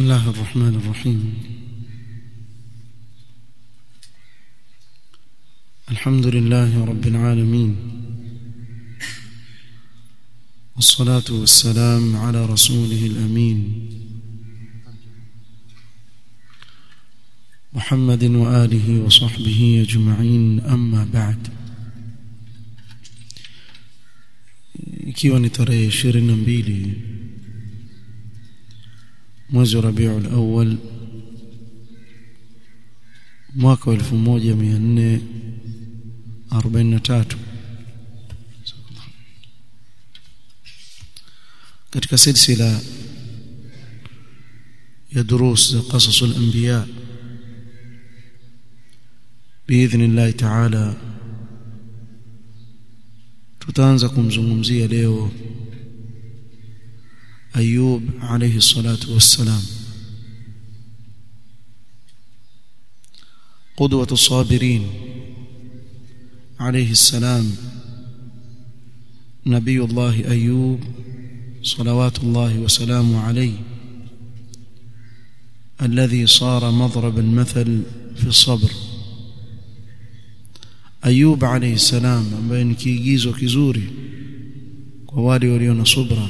بسم الله الرحمن الرحيم الحمد لله رب العالمين والصلاة والسلام على رسوله الأمين محمد وآله وصحبه أجمعين أما بعد ikiwa ni tarehe 22 mwezi wa Rabiul Awwal mwaka wa 1443 katika silsila ya durus za qasas al-anbiya باذن الله تعالى tutaanza kumzungumzia leo Ayub alayhi salatu wassalam قدوة الصابرين عليه السلام نبي الله أيوب صلوات الله وسلامه عليه الذي صار مضرب المثل في الصبر Ayub alayhi salam ambaye ni kiigizo kizuri kwa wale walio na subra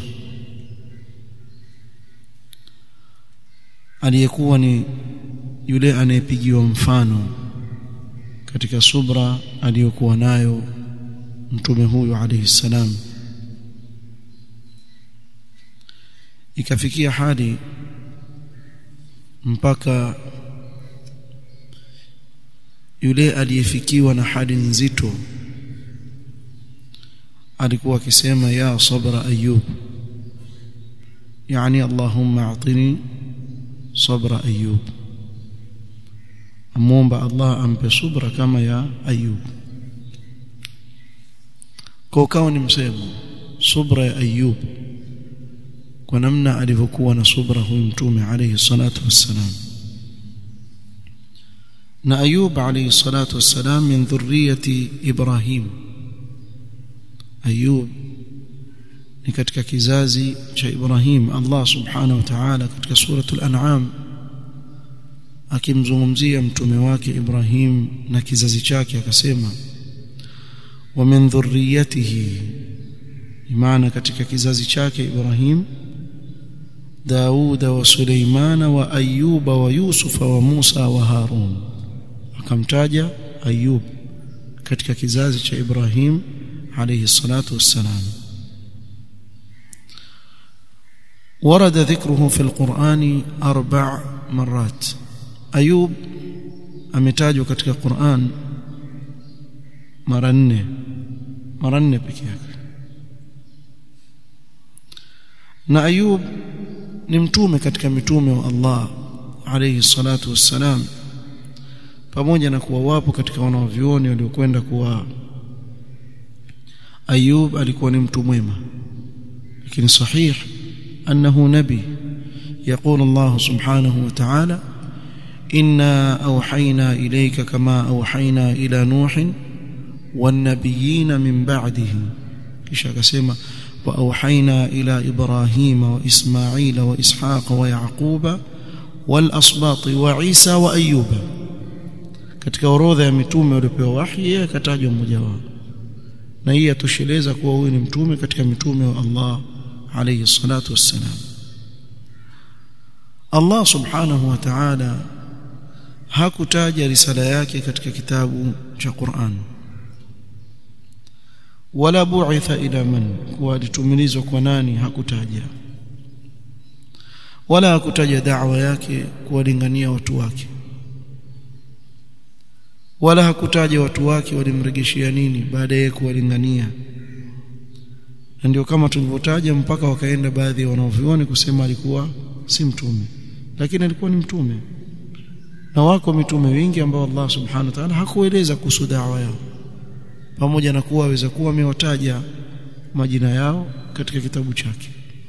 aliyekuwa ni yule anayepigiwa mfano katika subra aliyokuwa nayo mtume huyu alayhi salam ikafikia hadi mpaka yule aliyefikiwa na hali nzito alikuwa akisema ya sabra ayub yani allahumma a'tini sabra ayub amomba allah ampe subra kama ya ayub kwa kawa ni msemo subra ya ayub kwa namna alivyokuwa na subra huyu mtume alayhi salatu wassalam na ayub alayhi salatu wassalam min dhurriyyati ibrahim ayub ni katika kizazi cha ibrahim allah subhanahu wa ta'ala katika suratul an'am akimzungumzia mtume wake ibrahim na kizazi chake akasema wa min dhurriyyatihi maana katika kizazi chake ibrahim dauda wa suleimana wa ayuba wa yusufa wa musa wa harun akamtaja Ayub katika kizazi cha Ibrahim alayhi salatu wassalam ورد ذكره في القرآن أربع مرات أيوب ametajwa katika Qur'an mara nne mara nne pekee yake na Ayub ni mtume katika mitume wa Allah alayhi salatu wassalam pamoja na kuwa wapo katika wanavyuoni waliokwenda kuwa Ayub alikuwa ni mtu mwema lakini sahih annahu nabi يقول الله سبحانه وتعالى إنا أوحينا إليك كما أوحينا إلى نوح والنبيين من بعده كيشا كسيما وأوحينا إلى إبراهيم وإسماعيل وإسحاق ويعقوب والأصباط وعيسى وأيوب katika orodha ya mitume waliopewa wahi yeye akatajwa mmoja wao na hii atosheleza kuwa huyu ni mtume katika mitume wa Allah alayhi salatu wassalam Allah subhanahu wa ta'ala hakutaja risala yake katika kitabu cha Qur'an wala bu'itha ila man kuwa alitumilizwa kwa nani hakutaja wala hakutaja da'wa yake kuwalingania watu wake wala hakutaja watu wake walimregeshia nini baada ya kuwalingania na ndio kama tulivyotaja mpaka wakaenda baadhi ya wanaovioni kusema alikuwa si mtume lakini alikuwa ni mtume na wako mitume wengi ambao Allah subhanahu wa ta'ala hakueleza kuhusu da'wa yao pamoja na kuwa aweza kuwa amewataja majina yao katika kitabu chake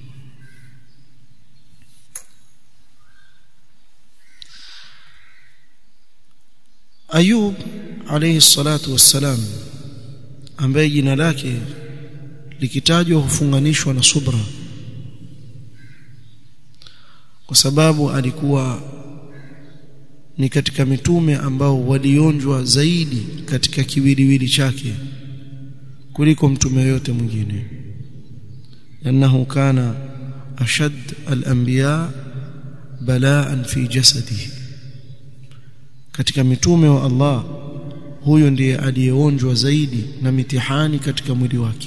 Ayub alayhi salatu wassalam ambaye jina lake likitajwa hufunganishwa na subra kwa sababu alikuwa ni katika mitume ambao walionjwa zaidi katika kiwiliwili chake kuliko mtume yote mwingine annahu kana ashad al-anbiya balaan fi jasadihi katika mitume wa Allah huyo ndiye aliyeonjwa zaidi na mitihani katika mwili wake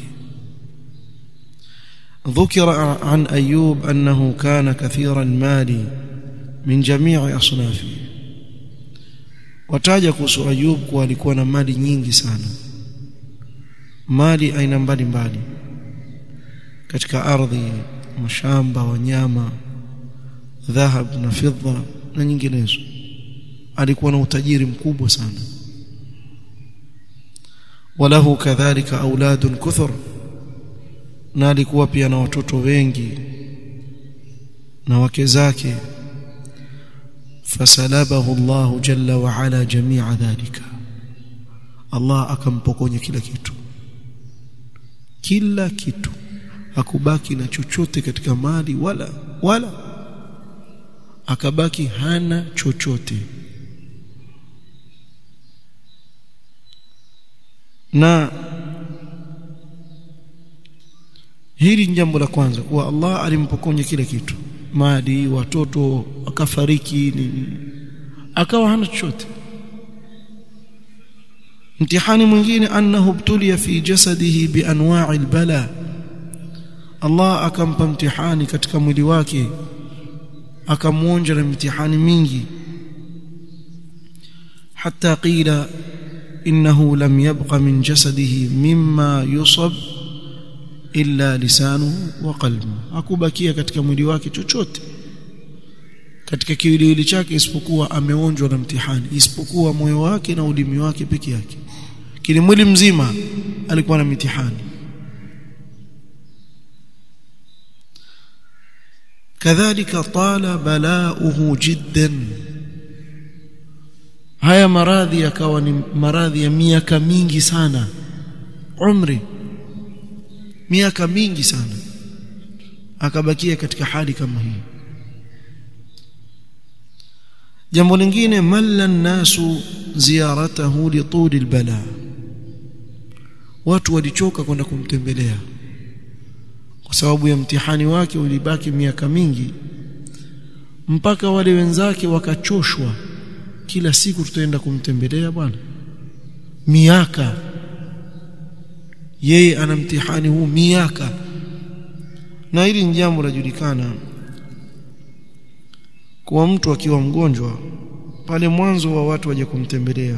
ذكر عن أيوب أنه كان كثير المال من جميع أصنافه wataja kuhusu Ayub kuwa alikuwa na mali nyingi sana mali aina mbalimbali katika ardhi mashamba wanyama dhahab na fedha na nyinginezo alikuwa na utajiri mkubwa sana walahu kadhalika auladun kuthur na alikuwa pia na watoto wengi na wake zake fasalabahu Allah jalla wa ala jami'a dhalika Allah akampokonya kila kitu kila kitu hakubaki na chochote katika mali wala wala akabaki hana chochote na hili ni jambo la kwanza kuwa Allah alimpokonya kila kitu mali watoto akafariki nini akawa hana chochote mtihani mwingine annahu btulia fi jasadihi bianwa'i albala Allah akampa mtihani katika mwili wake akamuonja na mitihani mingi hatta qila innahu lam yabqa min jasadihi mimma yusab illa lisanuhu wa qalbuhu hakubakia katika mwili wake chochote katika kiwiliwili chake isipokuwa ameonjwa na mtihani isipokuwa moyo wake na ulimi wake peke yake kile mwili mzima alikuwa na mitihani kadhalika tala balauhu jiddan haya maradhi yakawa ni maradhi ya miaka mingi sana umri miaka mingi sana akabakia katika hali kama hii jambo lingine malla nasu ziyaratahu lituli albala watu walichoka kwenda kumtembelea kwa sababu ya mtihani wake ulibaki miaka mingi mpaka wale wenzake wakachoshwa kila siku tutaenda kumtembelea bwana miaka yeye ana mtihani huu miaka na hili ni jambo lajulikana kuwa mtu akiwa mgonjwa pale mwanzo wa watu waje kumtembelea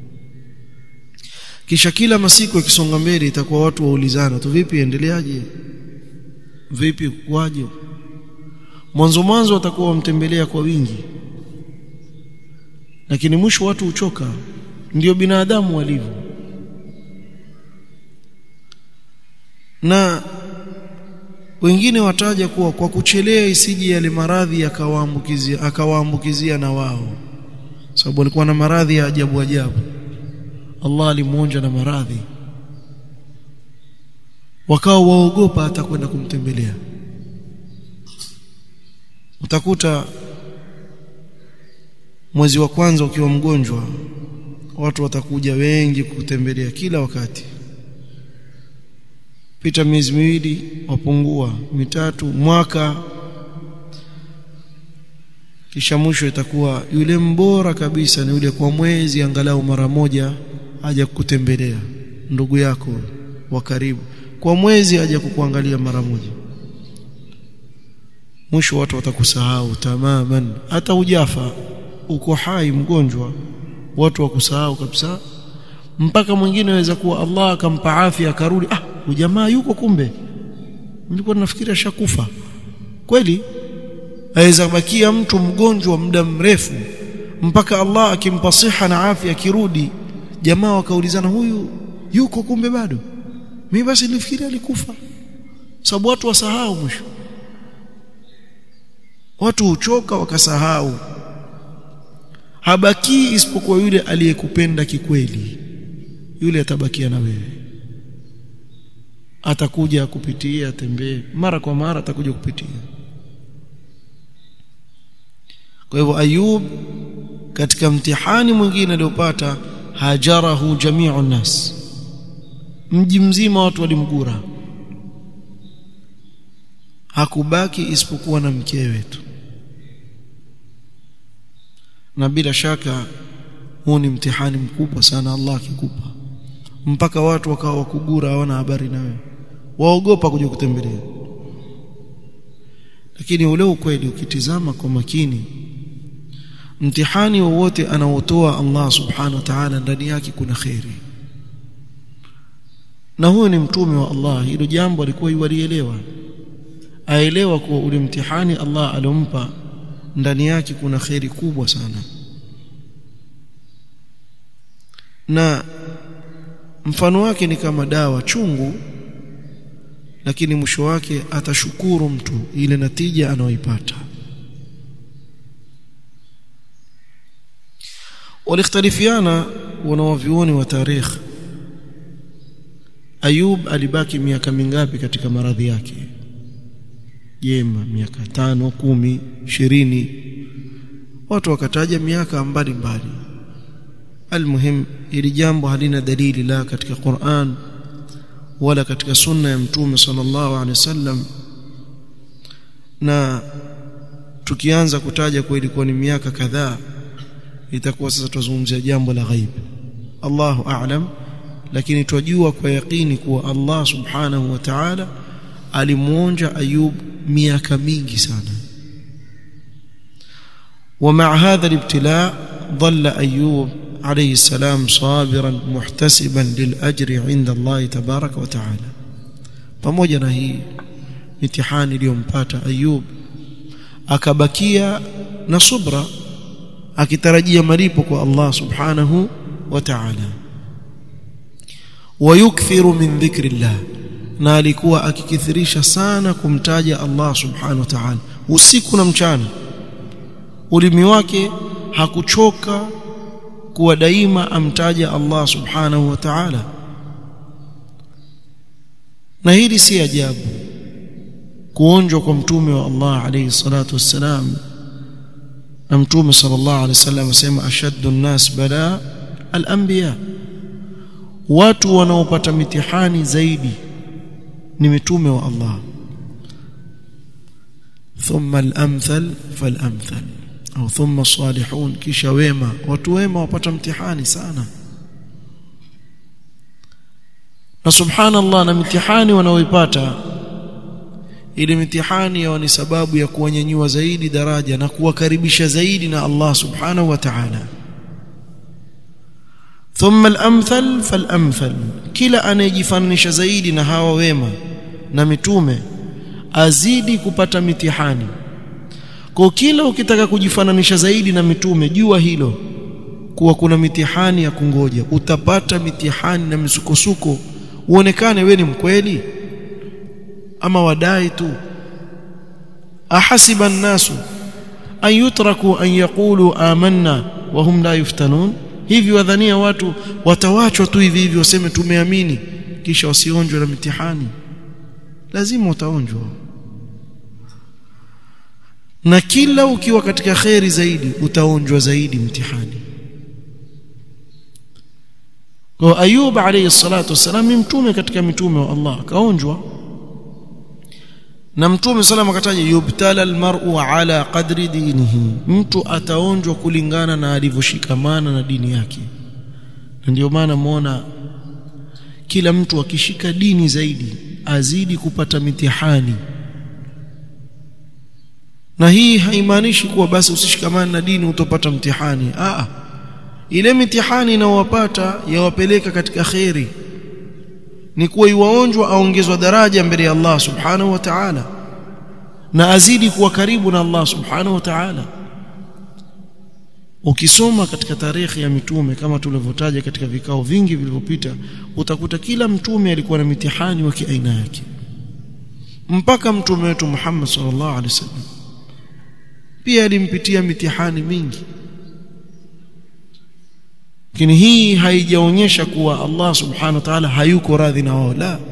kisha kila masiku yakisonga mbele itakuwa watu waulizana tu vipi endeleaje vipi kwaje mwanzo mwanzo watakuwa wamtembelea kwa wingi lakini mwisho watu huchoka ndio binadamu walivyo na wengine wataja kuwa kwa kuchelea isije yale maradhi akawaambukizia akawaambukizia na wao sababu alikuwa na maradhi ya ajabu ajabu Allah alimuonja na maradhi wakao waogopa hata kwenda kumtembelea utakuta mwezi wa kwanza ukiwa mgonjwa watu watakuja wengi kukutembelea kila wakati pita miezi miwili wapungua mitatu mwaka kisha mwisho itakuwa yule mbora kabisa ni yule kwa mwezi angalau mara moja aja kukutembelea ndugu yako wa karibu kwa mwezi aja kukuangalia mara moja mwisho watu watakusahau tamaman hata ujafa uko hai mgonjwa watu wakusahau kabisa mpaka mwingine aweza kuwa Allah akampa afya akarudi ah jamaa yuko kumbe nilikuwa nafikiria shakufa kweli aweza bakia mtu mgonjwa muda mrefu mpaka Allah akimpa siha na afya akirudi jamaa wakaulizana huyu yuko kumbe bado mimi basi nilifikiria alikufa sababu watu wasahau mwisho watu huchoka wakasahau habaki isipokuwa yule aliyekupenda kikweli yule atabakia na wewe atakuja kupitia atembee mara kwa mara atakuja kupitia kwa hivyo ayub katika mtihani mwingine aliopata hajarahu jamiu nas mji mzima watu walimgura hakubaki isipokuwa na mkewe tu na bila shaka huu ni mtihani mkubwa sana Allah akikupa mpaka watu wakawa wakugura hawana habari nawe waogopa kuja kutembelea lakini ule ukweli ukitizama kwa makini mtihani wowote anaotoa Allah subhanahu wa ta'ala ndani yake kuna khairi na huyo ni mtume wa Allah hilo jambo alikuwa yualielewa aelewa kuwa ule mtihani Allah aliompa ndani yake kuna khairi kubwa sana na mfano wake ni kama dawa chungu lakini mwisho wake atashukuru mtu ile natija anayoipata walikhtalifiana wanawavyuoni wa tarikh Ayub alibaki miaka mingapi katika maradhi yake jema miaka tano kumi ishirini watu wakataja miaka mbalimbali almuhim ili jambo halina dalili la katika Qur'an wala katika sunna ya mtume sallallahu alaihi wasallam na tukianza kutaja kwa ilikuwa ni miaka kadhaa itakuwa sasa tuzungumzia jambo la ghaib Allahu a'lam lakini twajua kwa yakini kuwa Allah subhanahu wa ta'ala alimuonja Ayub miaka mingi sana ومع هذا الابتلاء ظل أيوب عليه السلام صابرا محتسبا للأجر عند الله تبارك وتعالى pamoja na hii mitihani iliyompata Ayub akabakia na subra akitarajia malipo kwa Allah subhanahu wa ta'ala wayukthiru min dhikrillah na alikuwa akikithirisha sana kumtaja Allah subhanahu wa ta'ala usiku na mchana ulimi wake hakuchoka kuwa daima amtaja Allah subhanahu wa ta'ala na hili si ajabu kuonjwa kwa mtume wa Allah alayhi salatu wassalam na mtume sallallahu alayhi wasallam asema ashaddu an-nas bala al-anbiya watu wanaopata mitihani zaidi ni mitume wa Allah thumma al-amthal fal-amthal au thumma salihun kisha wema watu wema wapata mtihani sana na subhanallah na mitihani wanaoipata ili mitihani yao ni sababu ya kuwanyanyua zaidi daraja na kuwakaribisha zaidi na Allah subhanahu wa ta'ala thumma al-amthal fal-amthal kila anayejifananisha zaidi na hawa wema na mitume azidi kupata mitihani kwa kila ukitaka kujifananisha zaidi na mitume jua hilo kuwa kuna mitihani ya kungoja utapata mitihani na misukosuko uonekane we ni mkweli ama wadai tu ahasiba an-nasu an yutraku an yaqulu amanna wa hum la yuftanun hivi wadhania watu watawachwa tu hivi hivi waseme tumeamini kisha wasionjwe na mitihani lazima utaonjwa na kila ukiwa katika kheri zaidi utaonjwa zaidi mtihani kwa Ayub alayhi salatu wasalam ni mtume katika mitume wa Allah akaonjwa na mtume sallam akataja yubtala almar'u ala qadri dinihi mtu ataonjwa kulingana na alivyoshikamana na dini yake na ndio maana muona kila mtu akishika dini zaidi azidi kupata mitihani na hii haimaanishi kuwa basi usishikamane na dini utopata mtihani a ile mitihani inayowapata yawapeleka katika kheri ni kuwa iwaonjwa aongezwa daraja mbele ya Allah subhanahu wa ta'ala na azidi kuwa karibu na Allah subhanahu wa ta'ala ukisoma katika tarehe ya mitume kama tulivyotaja katika vikao vingi vilivyopita utakuta kila mtume alikuwa na mitihani wa kiaina yake mpaka mtume wetu Muhammad sallallahu alaihi wasallam pia alimpitia mitihani mingi lakini hii haijaonyesha kuwa Allah subhanahu wa ta'ala hayuko radhi na wao la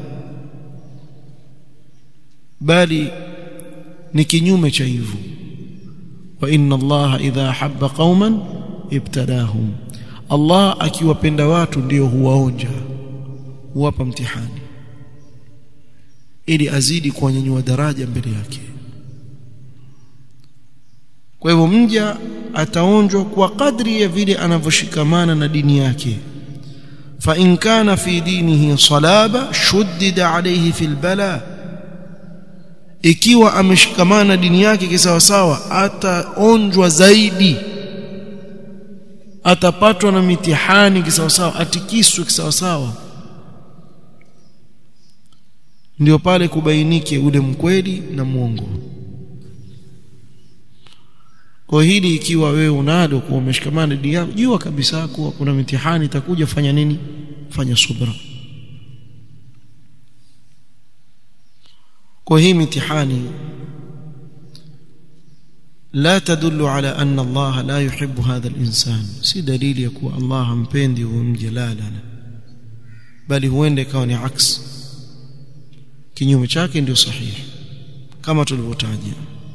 bali ni kinyume cha hivyo wa inna allaha idha habba qauman ibtalahum Allah akiwapenda watu ndio huwaonja huwapa mtihani ili azidi kuwanyanyua daraja mbele yake kwa hivyo mja ataonjwa kwa kadri ya vile anavyoshikamana na dini yake fa in kana fi dinihi salaba shuddida alayhi fil bala ikiwa ameshikamana na dini yake kisawasawa ataonjwa zaidi atapatwa na mitihani kisawasawa atikiswe kisawasawa ndio pale kubainike ule mkweli na mwongo kwa hili ikiwa wewe unalo kuwa umeshikamana dini yako jua kabisa kuwa kuna mitihani itakuja fanya nini fanya subra kwa hii mitihani لا تدل على أن الله لا يحب هذا الإنسان سي دليل يكون الله مبندي ومجلالا بل huende ikawa ni aks kinyume chake ndio sahihi kama tulivyotaja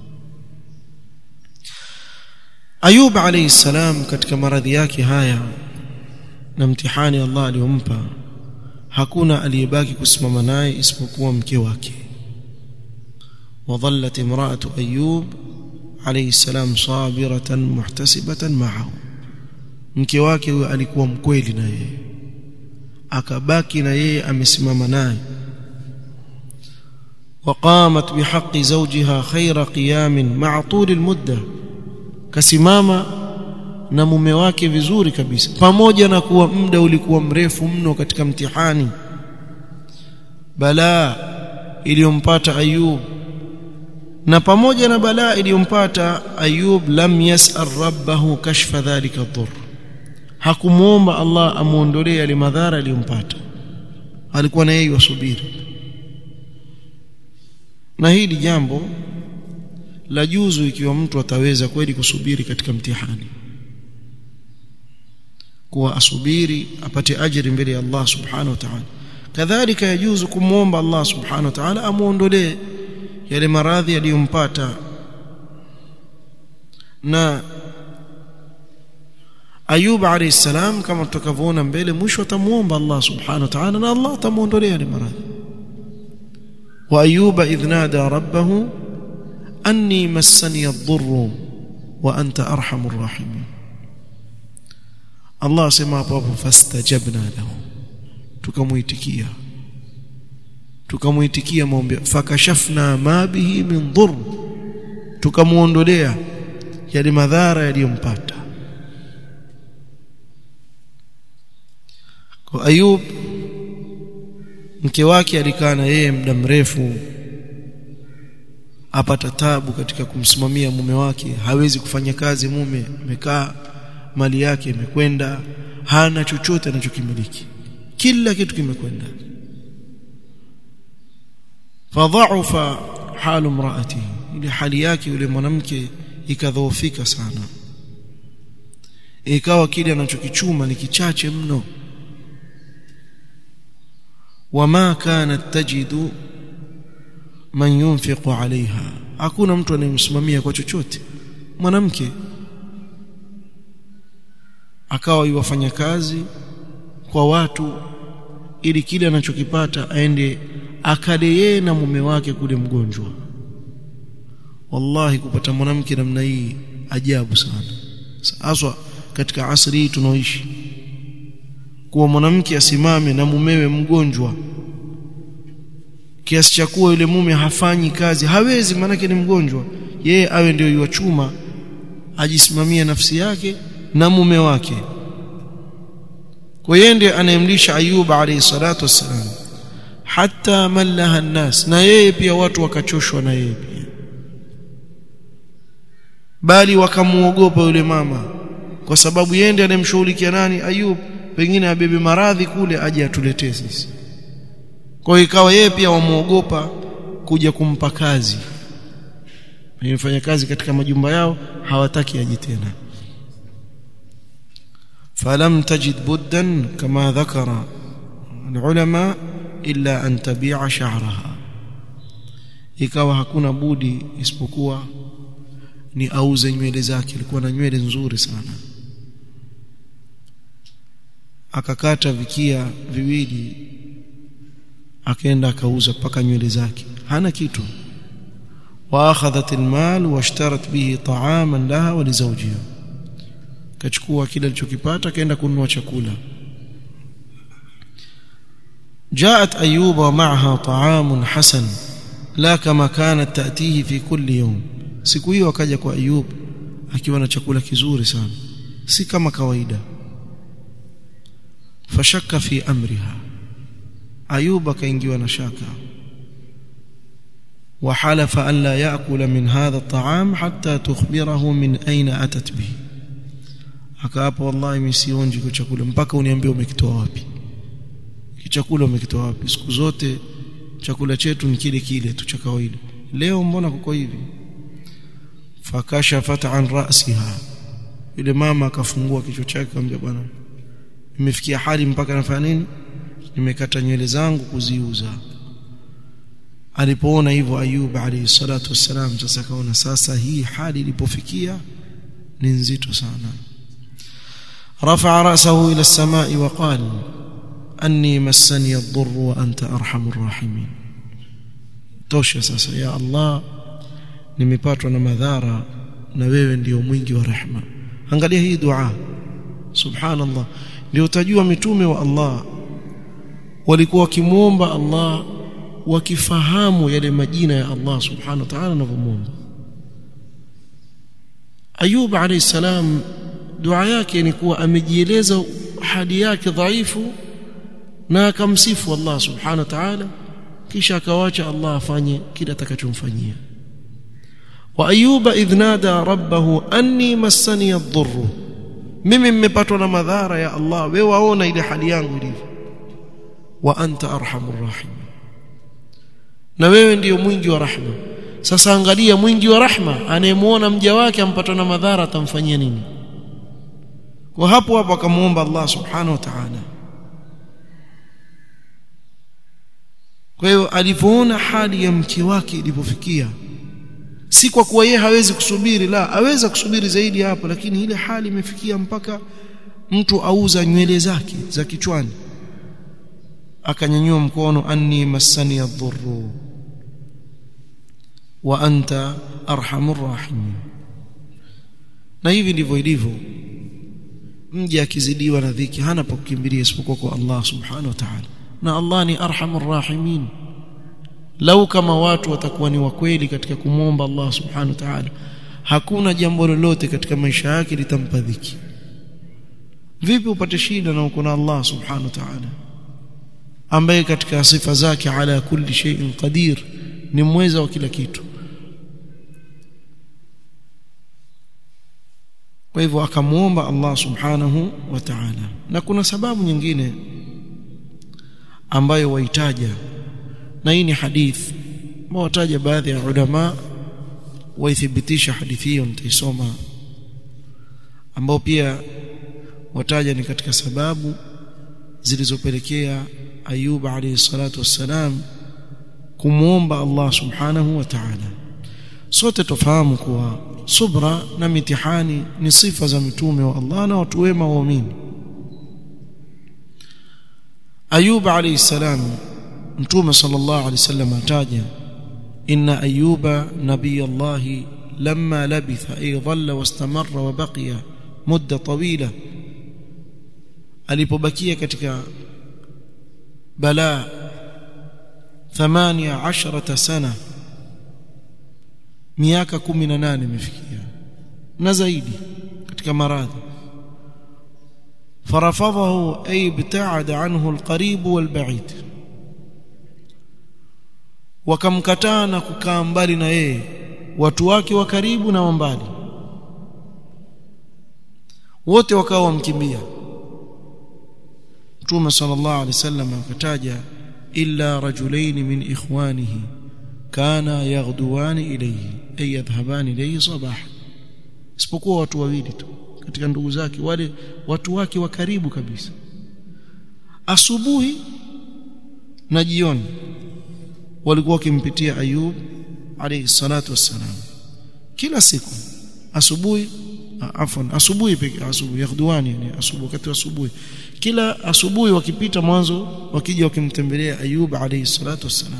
Ayub alayhi salam katika maradhi yake haya na mtihani Allah aliyompa hakuna aliyebaki kusimama naye isipokuwa mke wake وظلت امرأة أيوب عليه السلام صابرة محتسبة معه mke wake huyo alikuwa mkweli na yeye akabaki na yeye amesimama naye وقامت بحق زوجها خير قيام مع طول المدة kasimama na mume wake vizuri kabisa pamoja na kuwa muda ulikuwa mrefu mno katika mtihani balaa iliyompata Ayub na pamoja na balaa iliyompata Ayub lam yas'al rabbahu kashfa dhalika dhur hakumuomba Allah amuondolee yale madhara aliyompata alikuwa na yeye wasubiri na hili jambo la juzu ikiwa mtu ataweza kweli kusubiri katika mtihani kuwa asubiri apate ajiri mbele ya Allah subhanahu wa ta'ala kadhalika yajuzu kumwomba Allah subhanahu wa ta'ala amuondolee yale maradhi yaliyompata na Ayub alayhi salam kama tutakavyoona mbele mwisho atamuomba Allah subhanahu wa ta'ala na Allah atamuondolea yale maradhi wa ayuba idh nada rabbahu anni massani ad-dhurru wa anta arhamur rahimin Allah sema hapo hapo fastajabna lahu tukamuitikia tukamuitikia maombi fakashafna ma bihi min dhurr tukamuondolea yale madhara yaliyompata kwa Ayub mke wake alikaa na yeye muda mrefu apata tabu katika kumsimamia mume wake hawezi kufanya kazi mume amekaa mali yake imekwenda hana chochote anachokimiliki kila kitu kimekwenda fadhaufa halu mraati ile hali yake yule mwanamke ikadhoofika sana ikawa kile anachokichuma ni kichache mno wama kanat tajidu man yunfiqu alaiha hakuna mtu anayemsimamia kwa chochote mwanamke akawa yuwafanya kazi kwa watu ili kile anachokipata aende akale yeye na mume wake kule mgonjwa wallahi kupata mwanamke namna hii ajabu sana haswa katika asri hii tunaoishi kuwa mwanamke asimame na mumewe mgonjwa kiasi cha kuwa yule mume hafanyi kazi hawezi maanake ni mgonjwa yeye awe ndio yuwachuma ajisimamie nafsi yake na mume wake kwa yeye ndiye anayemlisha Ayub alayhi salatu wassalam hata mallaha nnas na yeye pia watu wakachoshwa na yeye pia bali wakamuogopa yule mama kwa sababu yeye ndiye anemshughulikia nani Ayub pengine abebe maradhi kule aje atuletee sisi kwa hiyo ikawa yeye pia wamuogopa kuja kumpa kazi mfanya kazi katika majumba yao hawataki aje tena فلم تجد بدا كما ذكر العلماء إلا أن تبيع شعرها ikawa hakuna budi isipokuwa ni auze nywele zake alikuwa na nywele nzuri sana akakata vikia viwili akaenda akauza paka nywele zake hana kitu واخذت المال واشترت به طعاما لها ولزوجها kachukua kile alichokipata kaenda kununua chakula جاءت ايوب ومعها طعام حسن لا كما كانت تاتيه في كل يوم siku hiyo akaja kwa Ayub akiwa na chakula kizuri sana si kama kawaida fashaka fi amriha Ayub akaingiwa na shaka وحلف أن لا يأكل من هذا الطعام حتى تخبره من أين أتت به akaapa wallahi mimi sionji kwa chakula mpaka uniambie umekitoa wapi kichakula umekitoa wapi siku zote chakula chetu ni kile kile tu cha kawaida leo mbona kuko hivi fakashafat an ra'siha yule mama akafungua kichwa chake akamwambia bwana nimefikia hali mpaka nafanya nini nimekata nywele zangu kuziuza alipoona hivyo Ayub alayhi salatu wassalam sasa kaona sasa hii hali ilipofikia ni nzito sana رفع رأسه إلى السماء وقال أني مسني الضر وأنت أرحم الراحمين tosha sasa ya Allah nimepatwa na madhara na wewe ndio mwingi wa rehema angalia hii dua subhanallah ndio utajua mitume wa Allah walikuwa wakimuomba Allah wakifahamu yale majina ya Allah subhanahu wa ta'ala anavyomuomba Ayub alayhi salam dua yake ni kuwa amejieleza hali yake dhaifu na akamsifu Allah subhanahu wa ta'ala kisha akawacha Allah afanye kile atakachomfanyia wa ayuba idh nada rabbahu anni massani ad-dhurr mimi mmepatwa na madhara ya Allah wewe waona ile hali yangu ilivyo wa anta arhamur rahim na wewe ndiyo mwingi wa rahma sasa angalia mwingi wa rahma anayemuona mja wake ampatwa na madhara atamfanyia nini kwa hapo hapo akamuomba Allah subhanahu wa ta'ala kwa hiyo alipoona hali ya mke wake ilipofikia si kwa kuwa yeye hawezi kusubiri la aweza kusubiri zaidi hapo lakini ile hali imefikia mpaka mtu auza nywele zake za kichwani akanyanyua mkono anni massani adhurru wa anta arhamur rahimin na hivi ndivyo ilivyo mja akizidiwa na dhiki hana pa kukimbilia isipokuwa kwa Allah subhanahu wa ta'ala na Allah ni arhamur rahimin lau kama watu watakuwa ni wakweli katika kumwomba Allah subhanahu wa ta'ala hakuna jambo lolote katika maisha yake litampa dhiki vipi upate shida na uko na Allah subhanahu wa ta'ala ambaye katika sifa zake ala kulli shay'in qadir ni mweza wa kila kitu kwa hivyo akamuomba Allah subhanahu wa ta'ala na kuna sababu nyingine ambayo waitaja na hii ni hadith wataja baadhi ya ulama waithibitisha hadithi hiyo nitaisoma ambao pia wataja ni katika sababu zilizopelekea Ayub alayhi salatu wassalam kumuomba Allah subhanahu wa ta'ala sote tofahamu kuwa subra na mitihani ni sifa za mitume wa Allah na watu wema waamini Ayub alayhi salam mtume sallallahu alayhi wasallam ataja inna ayuba nabiyallahi lamma labitha ay dhalla wastamarra wa baqiya mudda tawila alipobakia katika balaa 18 sana miaka 18 imefikia na zaidi katika maradhi فرفضه أي ابتعد عنه القريب والبعيد wakamkataa na kukaa mbali na yeye watu wake wa karibu na mbali wote wakawa wamkimbia Mtume sallallahu alaihi wasallam akataja illa rajulain min ikhwanihi kana yaghduwani ilayhi ay yadhhabani ilayhi sabah isipokuwa watu wawili tu katika ndugu zake wale watu wake wa karibu kabisa asubuhi na jioni walikuwa wakimpitia Ayub alayhi salatu wassalam kila siku asubuhi afwan asubuhi pekee asubuhi yaghduani yani asubuhi wakati wa asubuhi kila asubuhi wakipita mwanzo wakija wakimtembelea ayub alayhi salatu wassalam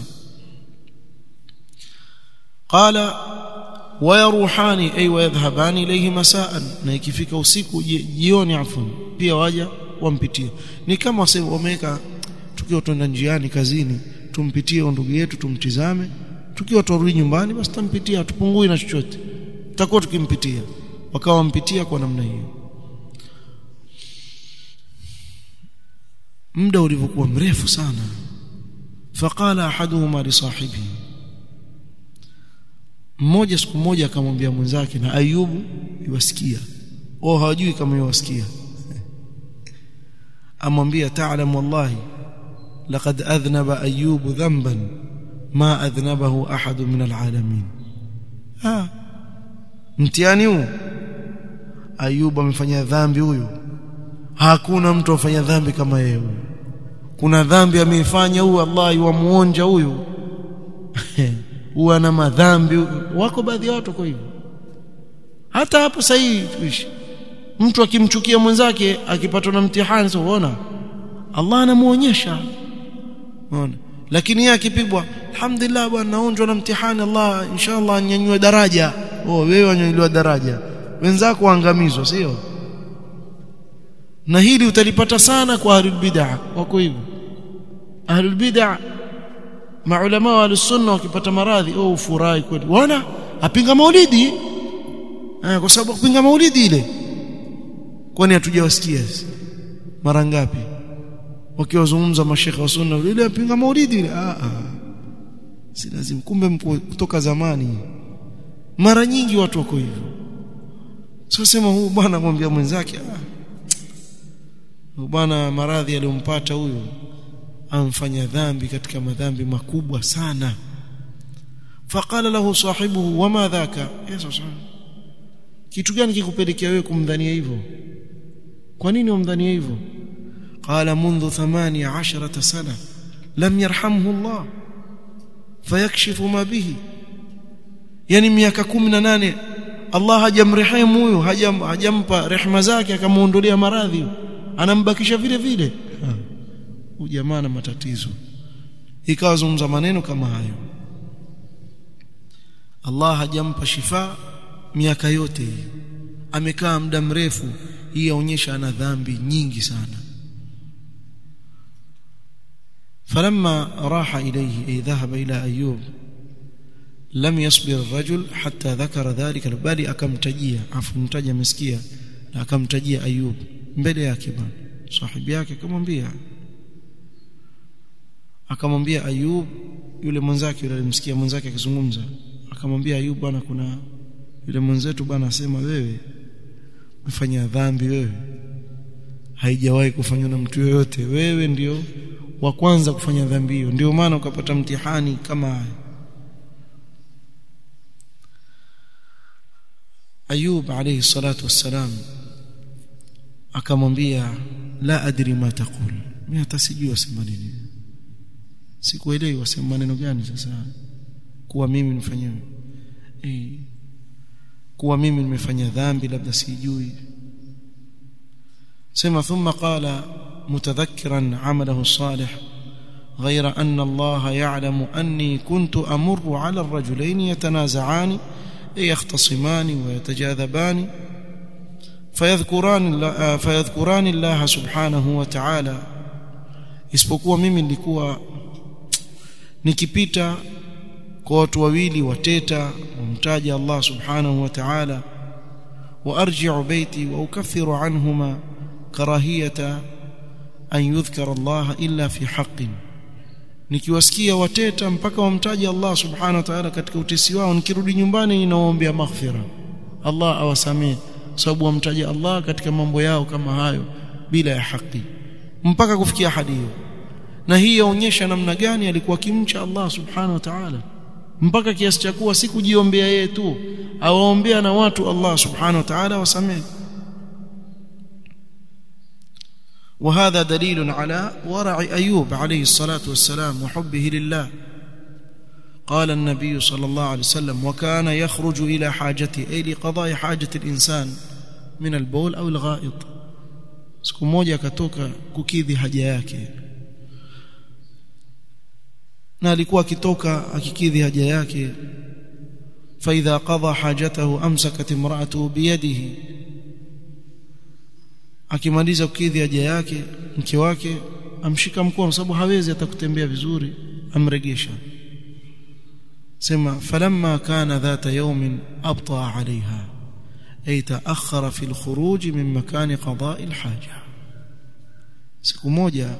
qala wayaruhani ay wayadhhabani ilayhi masaan na ikifika usiku jioni afwan pia waja wampitie ni kama wasema wameweka tukiwa tuenda njiani kazini tumpitie ndugu yetu tumtizame tukiwa turudi nyumbani basi tampitia tupungui na chochote tutakuwa tukimpitia wakawa wampitia kwa namna hiyo muda ulivyokuwa mrefu sana faqala ahaduhuma li sahibihi mmoja siku moja akamwambia mwenzake na Ayubu iwasikia wao hawajui kama iwasikia amwambia ta'lam wallahi laqad adhnaba ayubu dhanban ma adhnabahu ahad min alalamin ah mtihani huu ayubu amefanya dhambi huyu hakuna mtu afanya dhambi kama yeye kuna dhambi ameifanya huyu Allah yuamuonja huyu huwa na madhambi wako baadhi ya watu kwa hivyo hata hapo sahihi tuishi mtu akimchukia mwenzake akipatwa na mtihani sio unaona Allah anamuonyesha unaona lakini yeye akipigwa alhamdulillah bwana naonjwa na mtihani Allah inshallah anyanyue daraja oh wewe anyanyuliwa daraja wenzako waangamizwa sio na hili utalipata sana kwa ahlul bid'ah wako hivyo ahlul bid'ah maulama wa sunna wakipata maradhi oh ufurahi kweli wana apinga maulidi eh, kwa sababu kupinga maulidi ile kwani hatujawasikia mara ngapi wakiwazungumza mashekhe wa sunna ile apinga maulidi ile ah ah si lazima kumbe kutoka zamani mara nyingi watu wako hivyo sio sema huyu bwana mwambia mwenzake ah huyu bwana maradhi aliyompata huyu amfanya dhambi katika madhambi makubwa sana faqala lahu sahibuhu wama dhaka yesu kitu gani kikupelekea wewe kumdhania hivyo kwa nini umdhania hivyo qala منذ 18 sana lam yarhamhu Allah fayakshifu ma bihi yani miaka 18 Allah hajamrehemu huyo hajam, hajampa rehema zake akamuondolea maradhi anambakisha vile vile ujamaa na matatizo ikawa zungumza maneno kama hayo Allah hajampa shifa miaka yote hii amekaa muda mrefu hii yaonyesha ana dhambi nyingi sana فلما راح إليه أي ذهب إلى أيوب لم يصبر الرجل حتى ذكر ذلك بل akamtajia afu mtaja amesikia na akamtajia Ayub mbele yake bwana sahibi yake akamwambia akamwambia Ayub yule mwenzake yule alimsikia mwenzake akizungumza akamwambia Ayub bwana kuna yule mwenzetu bwana asema wewe umefanya dhambi wewe haijawahi kufanywa na mtu yoyote wewe ndio wa kwanza kufanya dhambi hiyo ndio maana ukapata mtihani kama haya Ayub alayhi salatu wassalam akamwambia la adri ma taqul mimi hata sijui wasema nini sikuelewi wasema maneno gani sasa kuwa mimi nifanyewe eh kuwa mimi nimefanya dhambi labda sijui sema thumma qala متذكرا عمله الصالح غير أن الله يعلم أني كنت أمر على الرجلين يتنازعان يختصمان ويتجاذبان فيذكران الله, فيذكران الله سبحانه وتعالى isipokuwa mimi nilikuwa nikipita kwa watu wawili wateta wamtaja Allah subhanahu wa ta'ala وارجع بيتي واكفر عنهما كراهيه an yudhkara Allah illa fi haqqin nikiwasikia wateta mpaka wamtaja Allah subhanahu wa ta'ala katika utesi wao nikirudi nyumbani ninaombea maghfira Allah awasamee sababu wamtaja Allah katika mambo yao kama hayo bila ya haki mpaka kufikia hadi hiyo na hii yaonyesha namna gani alikuwa kimcha Allah subhanahu wa ta'ala mpaka kiasi cha kuwa si kujiombea yeye tu awaombea na watu Allah subhanahu wa ta'ala wasamee وهذا دليل على ورع أيوب عليه الصلاة والسلام وحبه لله قال النبي صلى الله عليه وسلم وكان يخرج إلى حاجته أي لقضاء حاجة الإنسان من البول أو الغائط siku moja akatoka kukidhi haja yake na alikuwa akitoka akikidhi haja yake فإذا قضى حاجته أمسكت امرأته بيده akimaliza kukidhi haja yake mke wake amshika mkono sababu hawezi hata kutembea vizuri amregesha sema falamma kana dhata yawmin abta alaiha ay taakhara fi alkhuruj min makan qada'i alhaja siku moja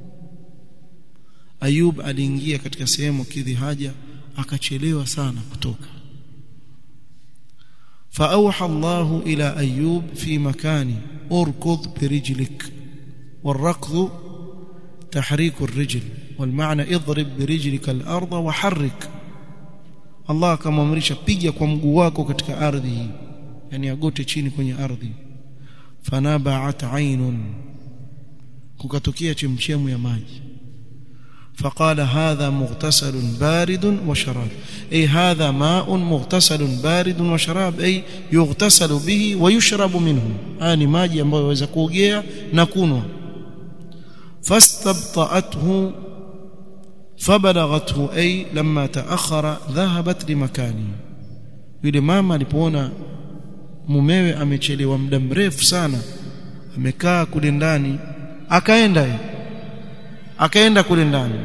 ayub aliingia katika sehemu kidhi haja akachelewa sana kutoka فأوحى الله إلى أيوب في مكان أركض برجلك والركض تحريك الرجل والمعنى اضرب برجلك الأرض وحرك Allah akamwamrisha piga kwa mguu wako katika ardhi hii yani agote chini kwenye ardhi fanabaat ainun kukatokea chemchemu ya maji فقال هذا مغتسل بارد وشراب أي هذا ماء مغتسل بارد وشراب أي يغتسل به ويشرب منه آني ماجي ambayo yaweza kuogea na kunwa فاستبطأته فبلغته أي لما تأخر ذهبت لمكانه yule mama alipoona mumewe amechelewa muda mrefu sana amekaa kule ndani akaenda akaenda kule ndani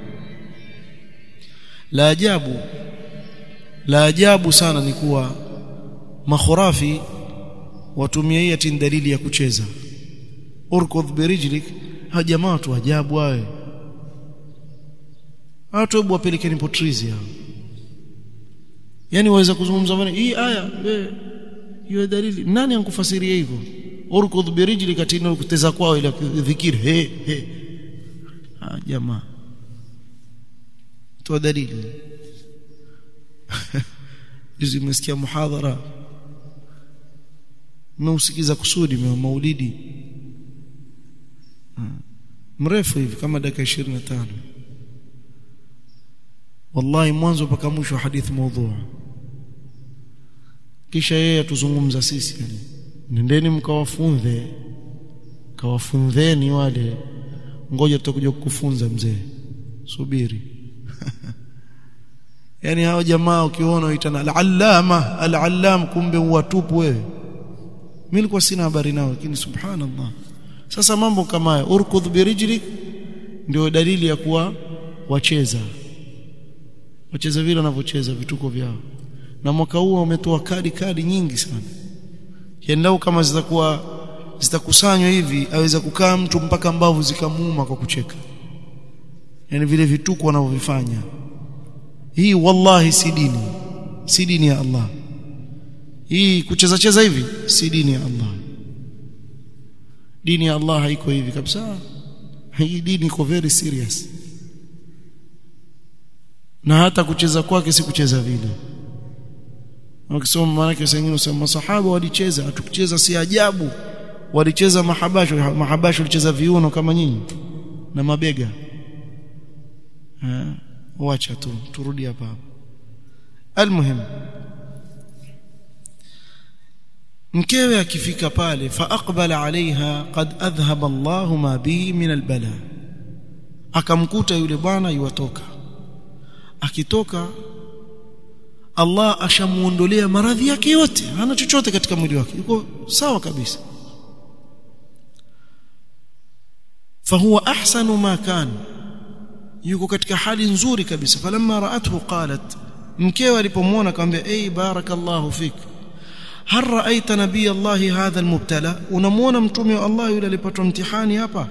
la ajabu la ajabu sana ni kuwa makhurafi watumia hii ati dalili ya kucheza urkudh birijlik ha jamaa tu ajabu wawe watu hebu wapelekeni potrizi hao yani waweza kuzungumza maana hii aya hiyo dalili nani ankufasiria hivyo urkudh birijlika tena kuteza kwao ile dhikiri he he ah jamaa toa dalili juzi nimesikia muhadhara nimeusikiza kusudi maulidi mrefu hivi kama dakika 25 wallahi mwanzo mpaka mwisho hadithi maudhu kisha yeye atuzungumza sisi yani nendeni mkawafunze kawafunzeni wale ngoja tutakuja kukufunza mzee subiri yani hao jamaa ukiona uitana al-allama al-allam kumbe watupu wewe mimi nilikuwa sina habari nao lakini subhanallah sasa mambo kama haya urkudh birijlik ndio dalili ya kuwa wacheza wacheza vile wanavyocheza vituko vyao na mwaka huu wametoa kadi kadi nyingi sana yendao kama zitakuwa zitakusanywa hivi aweza kukaa mtu mpaka mbavu zikamuuma kwa kucheka yani vile vituko wanavyofanya hii wallahi si dini si dini ya Allah hii kucheza cheza hivi si dini ya Allah dini ya Allah haiko hivi kabisa hii dini iko very serious na hata kucheza kwake si kucheza vile wakisoma maana yake wengine usema masahaba walicheza hatukucheza si ajabu walicheza mahabasho mahabasho walicheza viuno kama nyinyi na mabega eh wacha tu turudi hapa almuhim mkewe akifika pale fa aqbala alaiha qad adhhaba Allahu ma bihi min albala akamkuta yule bwana yuwatoka akitoka Allah ashamuondolea maradhi yake yote hana chochote katika mwili wake yuko sawa kabisa fahuwa ahsanu ma kan yuko katika hali nzuri kabisa falamma ra'athu qalat mkewe alipomwona akamwambia ay barakallahu fik hal ra'aita nabiy Allah hadha almubtala unamuona mtume wa Allah yule alipatwa mtihani hapa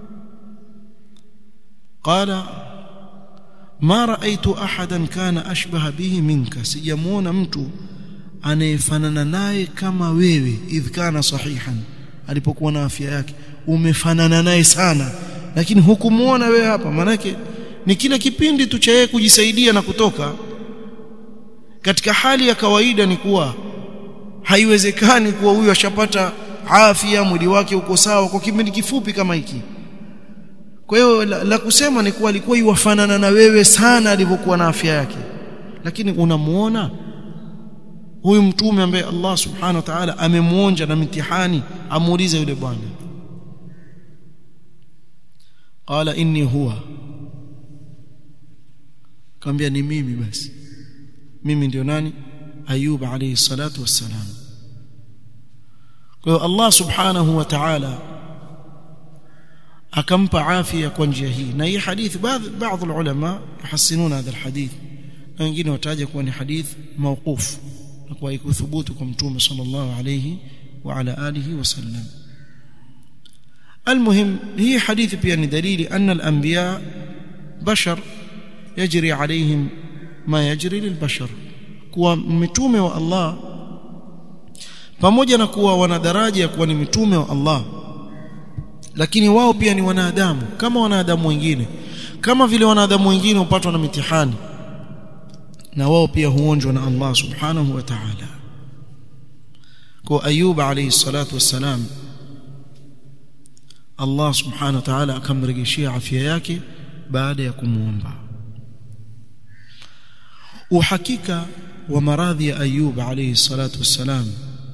qala ma raaitu ahadan kana ashbaha bihi minka sijamuona mtu anayefanana naye kama wewe idh kana sahihan alipokuwa na afya yake umefanana naye sana lakini hukumuona wewe hapa manake ni kile kipindi tu cha yeye kujisaidia na kutoka katika hali ya kawaida ni kuwa haiwezekani kuwa huyu ashapata afya mwili wake uko sawa kwa kipindi kifupi kama hiki kwa hiyo la, la kusema ni kuwa alikuwa yuwafanana na wewe sana alivyokuwa na afya yake lakini unamuona huyu mtume ambaye Allah subhanahu wa ta'ala amemuonja na mtihani amuulize yule bwana qala inni huwa kaambia ni mimi basi mimi ndio nani ayub alayhi salatu wassalam kwa hiyo Allah subhanahu wa ta'ala akampa afya kwa njia hii na hii hadithi baadhi baadhi ulama yuhassinuna hadha alhadith na wengine wataja kuwa ni hadith mawquf na kwa ikuthubutu kwa mtume sallallahu alayhi wa ala alihi wasallam المهم هي حديث بيان دليل أن الأنبياء بشر يجري عليهم ما يجري للبشر kuwa mitume wa Allah pamoja na kuwa wana daraja ya kuwa ni mitume wa Allah lakini wao pia ni wanadamu kama wanadamu wengine kama vile wanadamu wengine hupatwa na mitihani na wao pia huonjwa na Allah subhanahu wa ta'ala kwa Ayub alayhi salatu wassalam Allah subhanahu wa ta'ala akamrejeshia afya yake baada ya kumuomba uhakika wa maradhi ya Ayub alayhi salatu wassalam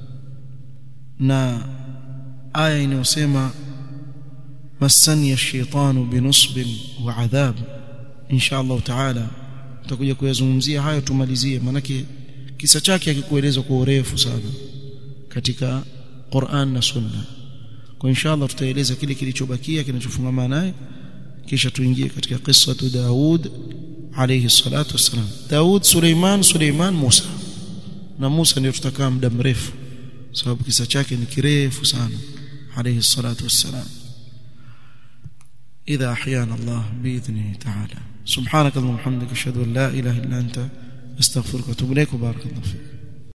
na aya inayosema masani ash-shaytanu binusbin wa adhab insha Allah taala tutakuja kuyazungumzia hayo tumalizie manake kisa chake hakikuelezwa kwa urefu sana katika Qur'an na Sunna kwa insha Allah tutaeleza kile kilichobakia kinachofungamana naye kisha tuingie katika kisa tu Daud alayhi salatu wassalam Daud Suleiman Suleiman Musa na Musa ndio tutakaa muda mrefu sababu kisa chake ni kirefu sana alayhi salatu wassalam إذا أحيانا الله بإذنه تعالى سبحانك اللهم وبحمدك أشهد أن لا إله إلا أنت أستغفرك وأتوب إليك وبارك الله فيك